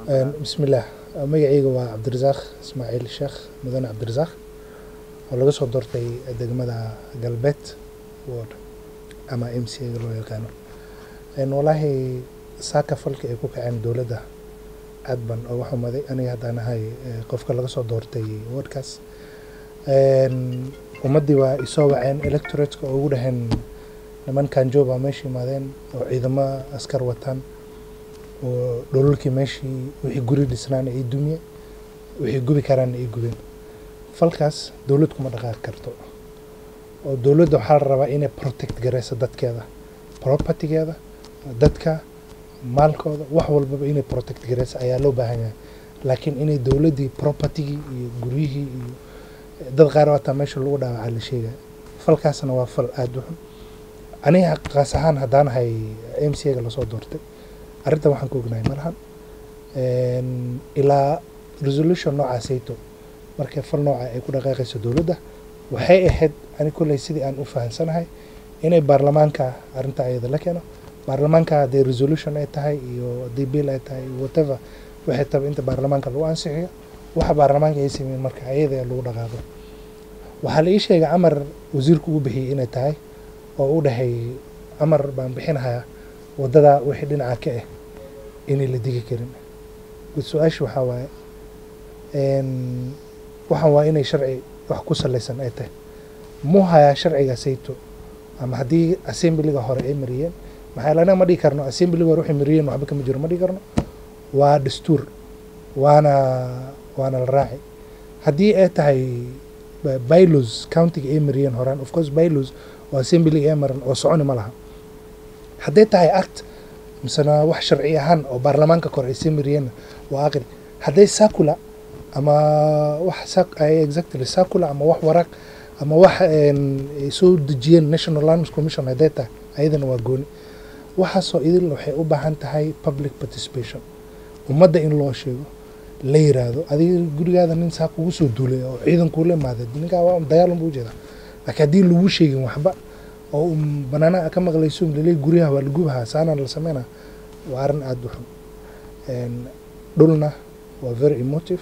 bismillaah magacayga waa cabdirasaaq ismaaciil sheekh mudane cabdirasaaq oo laga soo doortay degmada galbeed ward ama m c a loo yaqaano walaahi saaka falka ay ku kaceen dowladda aad ban uga xumaday aniga haddaan ahay qofka laga soo doortay wardkaas ummaddii waa isoo waceen electorateka oo ugu dhaheen nimankan jooba meesha yimaadeen oo ciidamo askar wataan oo dhololkii meeshii wixii guri dhisnaana ay dumiyeen wixii gubi karaana ay gubeen falkaas dowlad kuma dhaqaaqi karto oo dowladda waxaa la rabaa inay protect gareyso dadkeeda propertygeeda dadka maalkooda wax walbaba inay protect gareyso ayaa loo baahan yahay laakiin inay dowladdii propertygii iyo guryihii iyo dad qaar wataa meesha lagu dhaawacaa la sheegaya falkaasna waa fal aada u xun aniga qaas ahaan haddaan ahay m c a-ga lasoo doortay arrintan waxaan ka ognahay malahan ilaa resolution noocaasayto markay fal nooca ay ku dhaqaaqayso dowladda waxay ahayd ani kolley sidii aan u fahamsanahay inay baarlamaanka arrinta ayada la keeno baarlamaanka haddii resolution ay tahay iyo haddii bill ay tahay whatever waxay taba inta baarlamaanka lagu ansixiyo waxa baarlamaanka ay sameeyeen marka ayada lagu dhaqaaqo waxaa la ii sheegay amar wasiirku u bixiyey inay tahay oo u dhahay amar baan bixinahayaa waddada wixii dhinaca ka ah inay la digi karin su-aasha waxaa waaye waxaan waa inay sharci wax ku salaysan ay tahay muu hayaa sharciga sayto ama haddii assemblyga hore ay mariyeen maxaa anaga ma dhigi karno assemblyga hore waxay mariyeen waxba kama jiro ma dhigi karno waa dastuur waana waana la raaci haddii ay tahay bylos countiga ay mariyeen horaan of course bylos oo assemblyga ay maran oo soconi ma laha hadday tahay act misena wax sharci ahaan oo baarlamaanka kore ay sii mariyeenna waa aqri hadday sacula ama wax exactly sacula ama wax waraaq ama wax ay soo dejiyeen national lands commission hadday tahay ayadana waa gooni waxaasoo idil waxay u baahan tahay public participation ummadda in loo sheego la yiraahdo adiga gurigaada nin saa kugu soo duulay oo ciidan kuula imaaday ninkaa waa dagaalan buu ujeedaa laakiin haddii lagu sheegin waxba oo banaanaha ka maqlayso lale guryaha waa lagubahaa saana la sameynaa waa arrin aada u xun dhulna waa very emotive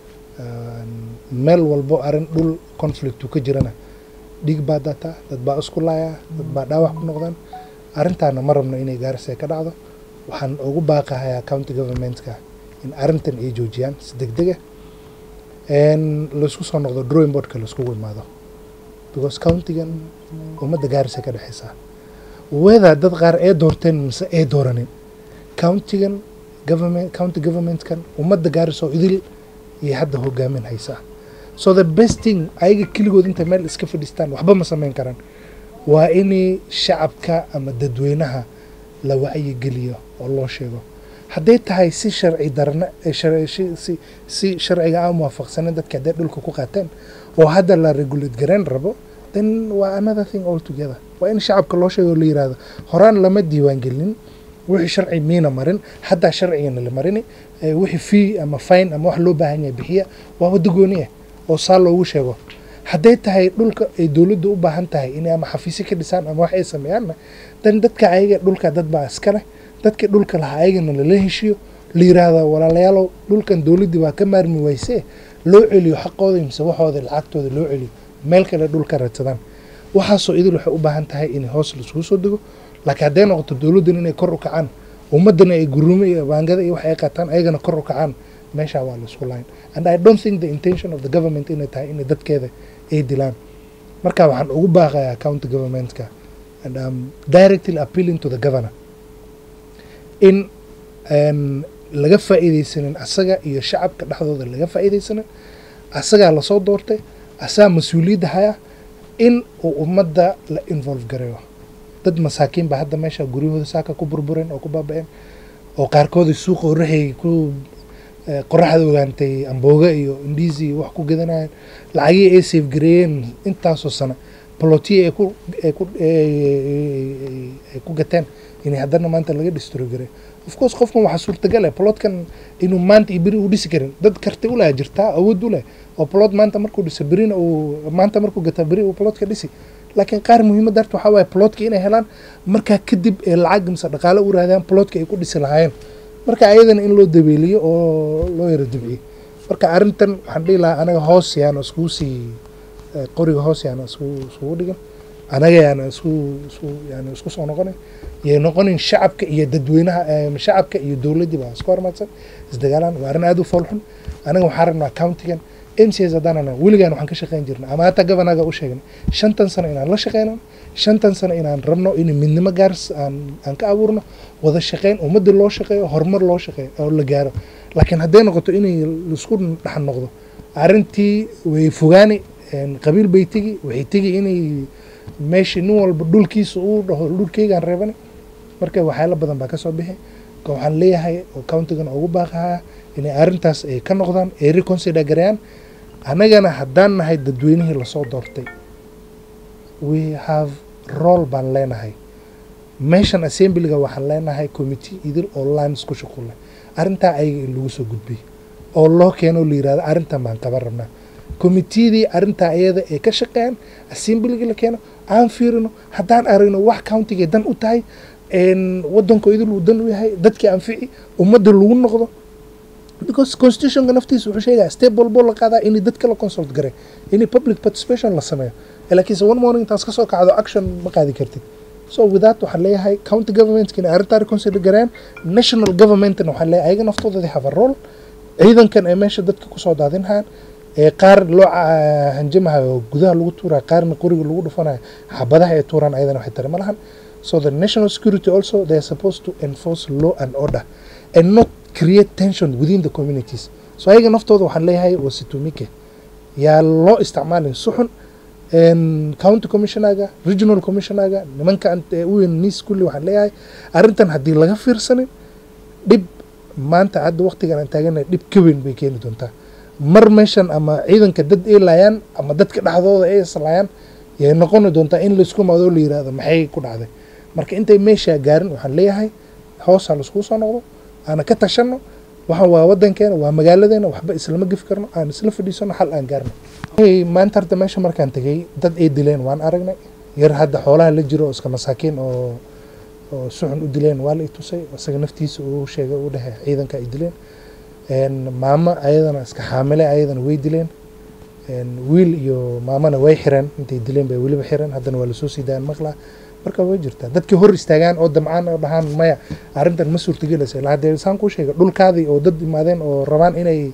meel walbo arrin dhul conflictu ka jirana dhiig baa dataa dad baa isku laayaa dad baa dhaawac ku noqdaan arrintaana ma rabno inay gaarisee ka dhacdo waxaan ugu baaqahayaa county governmentka in arrintan ay joojiyaan si deg dega laysku soo noqdo drawing boardka laiskugu imaado because countigan ummadda gaarisa ka dhexeysaa weda dad qaar ee doorteen mise ee dooranin countigan government county governmentkan ummadda gaaris oo idil iyo hadda hogaamin haysaa so the best thing ayaga keligood intay meel iska fadhiistaan waxba ma sameyn karaan waa inay shacabka ama dadweynaha la wacyigeliyo oo loo sheego hadday tahay si sharci darna si sharciga aan muwaafaqsanin dadka hadday dhulka ku qaateen oo hadda la regulate garayn rabo then waa another thing all together waa in shacabka loo sheego la yirahdo horaan lama diiwaangelin wixii sharci miina marin haddaa sharcigana la marini wixii fee ama fine ama wax loo baahan yahay bixiya waa waddo gooni ah oo saa loogu sheego hadday tahay dhulka ay dowladda u baahan tahay inay ama xafiisyo ka dhisaan ama wax ay sameeyaanna dan dadka ayaga dhulka dad baa iska leh dadkii dhulka lahaa ayagana lala heshiiyo la yiraahdo walaalayaalow dhulkan dowladdii waa ka maarmi waysee loo celiyo xaqooda mise waxooda lacagtooda loo celiyo meel kale dhulka radsadaan waxaasoo idil waxay u baahan tahay in hoos laisugu soo dego laakiin hadday noqoto dowladdan inay kor u kacaan ummaddana ay guruumo iyo baangada iyo wax ay qaataan ayagana kor u kacaan meeshaa waa laisku layn and i don't think the intention of the government inay tahay inay dadkeeda ay dilaan marka waxaan ugu baaqayaa county governmentka and um, directly appealing to the governor in laga faa'iidaysanin asaga iyo shacabka dhexdooda laga faa'iidaysanin asagaa lasoo doortay asagaa mas-uuliyadda haya in uu ummadda la involve gareeyo dad masaakiin baa hadda meesha guryahooda saaka ku burbureen oo ku baaba-een oo qaarkoodii suuqa oraxay ku qoraxda ogaantay ambooga iyo indiisi iyo wax ku gadanayeen lacagihii ay safe gareeyeen intaasoo sano balotiya ay ku ay ku ay ku gateen inay haddana maanta laga destroy gareeyo of course qofkan waxaa suurtagal ah plotkan inuu maanta iyo beri uu dhisi karin dad karti u leh jirtaa awood u leh oo plot maanta markuu dhiso berina uu maanta markuu gataa beri uu plotka dhisi laakiin qaar muhiimadda harta waxaa waaye plotka inay helaan markaa kadib ee lacag mise dhaqaale u raadaan plotka ay ku dhisi lahaayeen marka ayadana in loo dabeeliyo oo loo yaro dibciyo marka arrintan waxaan dhihi lahaa anaga hoos yaana iskugu sii eh, qoriga hoos yaana iskugu iskugu dhigin anaga yaana isku isku yani isku soo noqonin yay noqonin shacabka iyo dadweynaha eh, shacabka iyo dowladdii baa isku hormaadsan isdagaalaan waa arrin aad u foolxun anaga waxaan rabnaa countigan m c s haddaan anaa weligaan waxaan ka shaqayn jirnay ama hataa gabanaga u sheegnay shantan sano inaan la shaqeyno shantan sano inaan rabno in midnimo gaars aan aan ka abuurno wada shaqeyn ummadda loo shaqeeyo horumar loo shaqeeyo oo la gaaro laakiin hadday noqoto inay laisku dhex noqdo arrintii way fogaani een, qabiil bay tegi waxay tegi inay meeshii nin walba dhulkiisa uu dhaho dhulkeygaan reebani marka waxyaalo badan baa ka soo bixi ka waxaan leeyahay oo countigan ugu baaqahaa inay arrintaas ay ka noqdaan ay reconsider gareeyaan annagana haddaan nahay dadweynihii lasoo doortay we have role baan leenahay meeshan assemblyga waxaan leenahay committee idil oo lines ku shuqul leh arrintaa ayaga in lagu soo gudbiy oo loo keeno la yirahdo arrintan baan kaba rabnaa committeedii arrintaa iyada ee ka shaqeeyaan assemblyga la keeno aan fiirino haddaan aragno wax countiga dan u tahay een, waddanko idil uu dan u yahay dadkii anfici ummadda lagu noqdo because constitutionka naftiisa wuxuu sheegaya step walbo la qaadaa in dadka la consult gare in public participation la sameeyo Eh, laakiinse one morning intaas kasoo kacdo action ma qaadi kartid so with that waxaan leeyahay county governmentska inay arrintaa reconsider gareeyaan national governmentna waxaan leeyahay ayaga naftooda they have a role ciidankan ee meesha dadka kusoo daadinhayaan ee qaar loo ca- hanjamahayo oo gudaha lagu tuurayo qaarna qoriga lagu dhufanayo xabadaha ay tuuraan ayadana waxay tare ma lahan so the national security also they are supposed to enforce law and order and not create tension within the communities so ayaga naftooda waxaan leeyahay wasitumike yaa loo isticmaalin suxun een, county commissionaga regional commissionaga nimanka ant- ee u weyn nis kulli waxaan leeyahay arrintan haddii laga fiirsanin dhib maanta hadda waqtigan aan taaganahay dhib ka weyn bay keeni doontaa mar meeshan ama ciidanka dad ay laayaan ama dadka dhexdooda ay islaayaan yay noqoni doontaa in laisku maado la yiraahdo maxay ku dhacday marka intay meeshaa gaarin waxaan leeyahay hoosaa laiskugu soo noqdo aana ka tashanno waxaan waa wadankeena waa magaaladeena waxba islama gefi karno aan isla fadhiisano xal aan gaarno Hey, maanta horta meesha markaan tegey dad ay dileen waan aragnay yar hadda xoolaha la jiro oo iska masaakiin oo oo suxun u dileen waa la i tusay isaga naftiisa uu sheegay u dhehe ciidanka ay dileen een, maamo ayadana iska xaamile ayadana way dileen een, wiil iyo maamana way xireen intay dileen bay weliba xireen haddana waa lasoo sii daayan maqlaa marka way jirtaa dadkii hor istaagaan oo damcaan oo dhahaan maya arrintan ma suurtagelaysa ilaa haddee saan kuu sheegay dhulkaadii oo dad imaadeen oo rabaan inay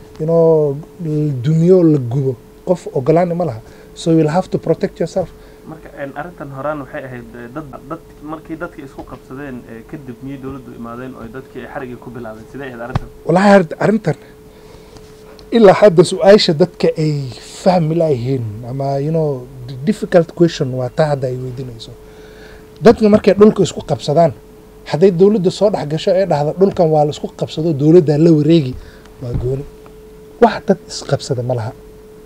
inoo dumiyo la gubo qof ogolaani ma laha so you will have to protect yourself marka een, arrintan horaan waxay ahayd eh, dad dad markii dadkii isku qabsadeen eh, kadib miyay dowladdu imaadeen oo dadkii ay xarigii ku bilaabeen sidee ahayd arrintan walahi arrin- arrintan ilaa hadda su-aasha dadka ay fahmi layihiin ama you know the difficult question waa taa hadda ay weydiinayso dadka markay dhulka isku qabsadaan hadday dowladda soo dhex gasho ee dhahda dhulkan waa la isku qabsado dowladdaa la wareegi waa gooni wax dad isqabsada ma laha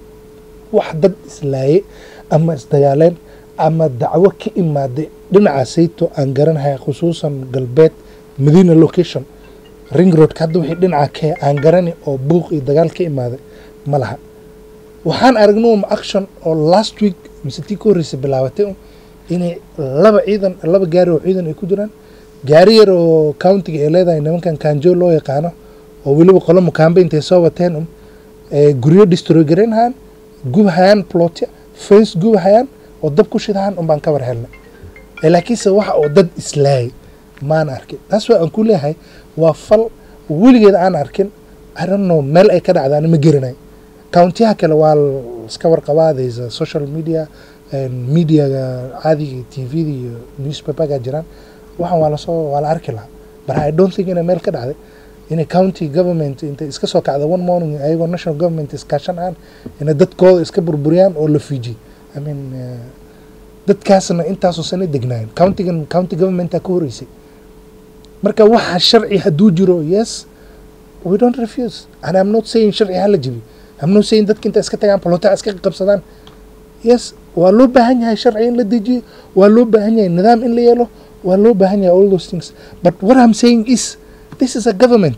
wax dad islaaye ama isdagaaleen ama dacwo ka imaaday dhinaca sayto aan garanahay khusuusan galbeed madiina location ring roadka hadda wixii dhinaca ka aan garani oo buuq iyo dagaal ka imaaday ma laha waxaan aragnay um action oo last week mise tii ka horreysay bilaabatay um inay laba ciidan laba gaari oo ciidan ay ku jiraan gaari yar oo countiga ay leedahay nimankan kanjo loo yaqaano oo weliba qolo mukaambe intay soo wateen um ee guryo destroy garaynhayaan gubahayaan plotya fence gubahayaan oo dab ku shidahayaan un baan ka war helnay ee laakiinse waxa oo dad islaayay maan arkin taas waa aan ku leeyahay waa fal weligeed aan arkin I don't know meel ay ka dhacdaan ma garanay countiyaha kale waa l- iska warqabaa there's a social media and mediaga caadiga tvda iyo newspaperga jiraan waxaan waa lasoo waa la arki lahaa but I don't think inay meel ka dhacday inay county government intay iska soo kacda one morning ayagoo national government iskaashan aan inay dadkooda iska burburiyaan oo la fiijiy I mean uh, dadkaasna intaasoo sana degnaayeen countigan county governmentaa ka horeysay marka waxa sharci hadduu jiro yes we don't refuse and I'm not saying sharci hala jibi I'm not saying dadka inta iska tagaan polota iska qabsadaan yes waa loo baahan yahay sharci in la dejiyo waa loo baahan yahay nidaam in la yeelo waa loo baahan yahay all those things but what I'm saying is this is a government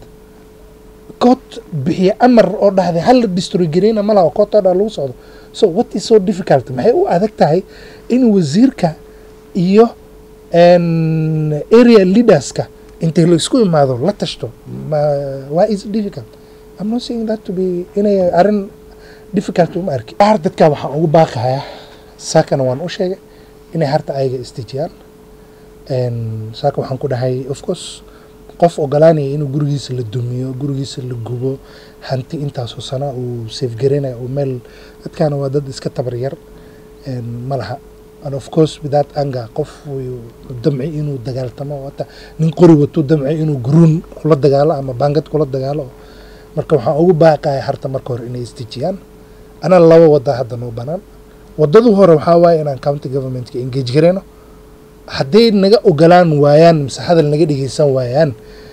court bixiya amar oo dhahday hala destroy gareyna ma laha court oo dhan lagu socdo so what is so difficult maxay u adag tahay in wasiirka iyo n area leaderska intay la isku imaado la tashto ma why is it difficult I'm not saying that to be inay arrin difficult uma arki qaar dadka waxaan ugu baaqayaa saakana waan u sheegay inay harta ayaga istijiyaan saaka waxaan ku dhahay of course qof ogolaanaya inuu gurigiisa la dumiyo gurigiisa la gubo hanti intaasoo sana uu safegareynayo uu meel dadkaana waa dad iska tabar yar ma laha and of course without anger qof wuu damci inuu dagaaltamo hata nin qori watuu damci inuu guruun kula dagaalo ama baangad kula dagaalo marka waxaan ugu baaqaya harta marka hore inay istijiyaan anaa laba wada hadda noo banaan wadadu hore waxaa waaye inaan county governmentka engage gareyno hadday naga ogolaan waayaan mise hadal naga dhegeysan waayaan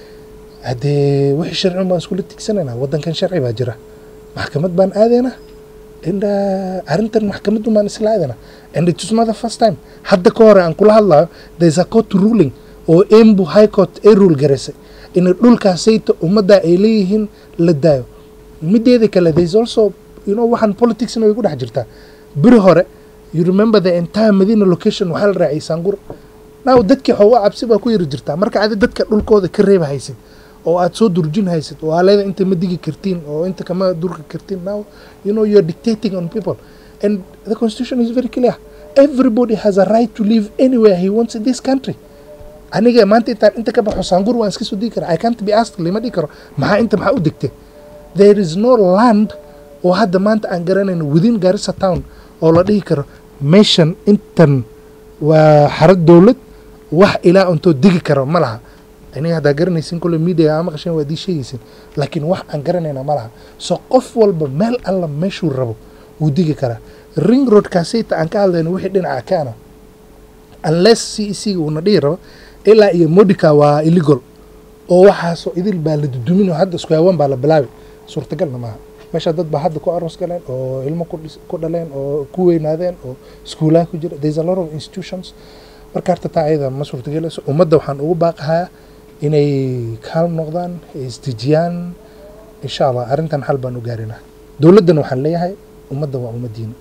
haddee wixii sharci baan iskula tigsanaynaa waddankan sharci baa jira maxkamad baan aadaynaa and arrintan maxkamaddu baan isla aadaynaa and it is not the first time hadda ka hore aan kula hadlayo there is a court ruling oo embu high court ay rule garaysay in dhulkaasayta ummadda ay leeyihiin la daayo mideeda kale there is also you know waxaan politicsna way ku dhex jirtaa beri hore you remember the entire Medina location waxaa la raacay Sangur now dadkii xoogaa cabsi baa ku yiri jirtaa marka aad dadka dhulkooda ka reeba haysid oo aad soo durjin haysid oo aalada inta ma digi kartiin oo inta kama durka kartiin now you know you're dictating on people and the constitution is very clear everybody has a right to live anywhere he wants in this country aniga maanta intaan inta ka baxo Sangur waan iska soo digi karaa I can't be asked lima dhigi karo maxaa inta maxaa u degtay there is no land oo hadda maanta aan garanayno within Garissa town oo la dhihi karo meeshan intan waa xarad dowlad wax ilaa untoo digi karo ma laha aniga haddaa garanaysin kule media ama qashan waa dii sheegaysin laakiin wax aan garanayna ma laha so qof walba meel alla meeshuu rabo wuu digi karaa ring road kaasayta aan ka hadlayno wixii dhinaca kaana unless c c uuna dhihi rabo ilaa iyo modica waa illegal oo waxaasoo idil baa la dudumin oo hadda isku hawaan baa la bilaabi suurtagalna maaha meesha dad baa hadda ku aroos galeen oo ilmo ku dhaleen oo ku weynaadeen oo iskuulaha ku jira there's a lot of institutions marka harta taa ayada ma suurtagelayso ummadda waxaan ugu baaqahaa inay kaalm noqdaan ay isdejiyaan insha allah arrintan xal baan u gaarinaa dowladdana waxaan leeyahay ummadda waa ummaddiina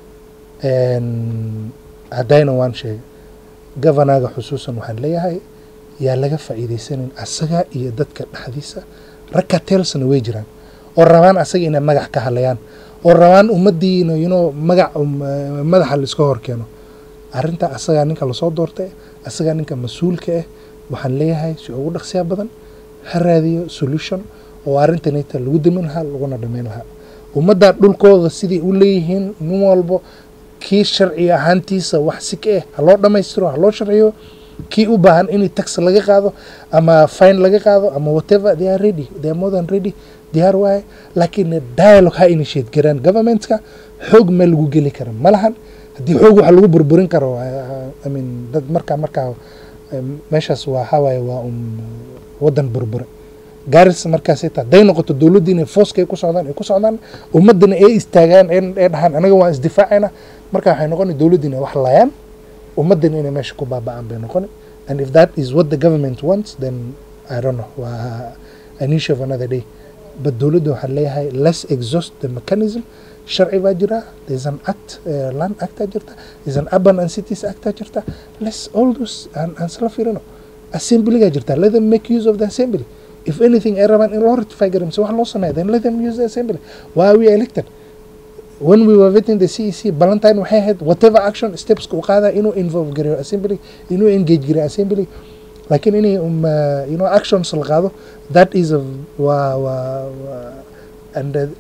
haddayna waan sheegay governaga xusuusan waxaan leeyahay yaa laga faa'iidaysanin asaga iyo dadka dhexdiisa ragka telsna way jiraan oo rabaan asaga inay magac ka hadlayaan oo rabaan ummaddiina you know magac madaxa la iska hor keeno arrinta asagaa ninka lasoo doortay asagaa ninka mas-uulka ah waxaan leeyahay si ugu dhaqsiya badan ha raadiyo solution oo arrintanita lagu damin lahaa laguna dhamayn lahaa ummadda dhulkooda siday u leeyihiin nin walbo kii sharci ahaantiisa wax si ka ah ha loo dhammaystiro ha loo sharciyo kii u baahan in tax laga qaado ama fine laga qaado ama whatever they are ready they are more than ready diyaar waaye laakiin dialogue ha initiate garaan governmentka xoog meel lagu geli kara ma lahan haddii xoog waxa lagu burburin karo I mean dad markaa markaa meeshaas waa waxaa waaye waa un waddan burbure gaaris markaas taa hadday noqoto dowladda inay fooska ay ku socdaan ay ku socdaan ummaddana ay istaagaan ee dhahaan anaga waan isdifaacayna marka waxay noqoni dowladda inay wax laayaan ummaddana inay meesha ku baaba'aan bay noqoni and if that is what the government wants then I don't know waa an issue of another day but dowladda waxaan leeyahay let's exhaust the mechanism sharci baa jira there's an act uh, land actaa jirta there's an urban and cities actaa jirta let's all those aan aan sala fiirino assemblygaa jirta let them make use of the assembly if anything ay rabaan in loo ratify garin mise wax loo sameeya then let them use the assembly why are we elected when we were vetting the CEC Valentine waxay ahayd whatever action steps uu qaada inuu involve gareeyo assembly inuu engage gareeyo assembly laakiin inay um, uh, you know actions la qaado that is a waa waa waa and uh,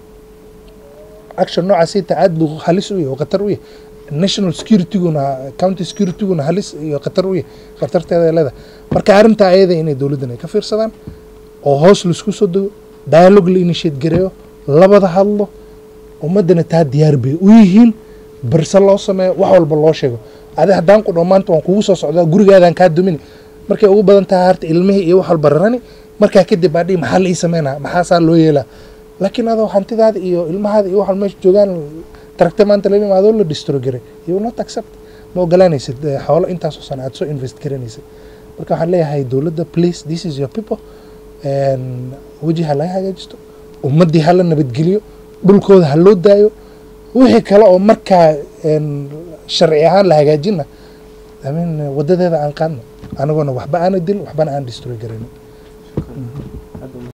action noocaasita aad buu halis u yahay oo khatar u yahay national securityguna county securityguna halis iyo khatar u yahay khatarteeda ay leedahay marka arrintaa ayada inay dowladdan ay ka fiirsadaan oo hoos laisku soo dego dialogue la initiate gareeyo labada hadlo ummaddana taa diyaar bay u yihiin barse loo sameeyo wax walba loo sheego adi haddaan ku dhow maanta waan kugu soo socdaa gurigaadaan kaa dumini markay ugu badan tahay harta ilmihii iyo wax walba rarani markaa kadib baa dhihi maxaa la ii sameynaa maxaasaa loo yeelaa laakiin adoo hantidaada iyo ilmahaada iyo waxal meesha joogaan taragta maanta la imaadoo la distro garay you will not accept ma ogolaanaysid xoolo intaasoo sana aad soo invest garanaysid marka waxaan leeyahay dowladda please this is your people weji ha laga hagaajisto ummaddii ha la nabadgeliyo dhulkooda ha loo daayo wixii kale oo markaa sharci ahaan la hagaajina I mean wadadeeda aan qaadno anagoona waxba aana dilin waxbana aan destroy garayno gartay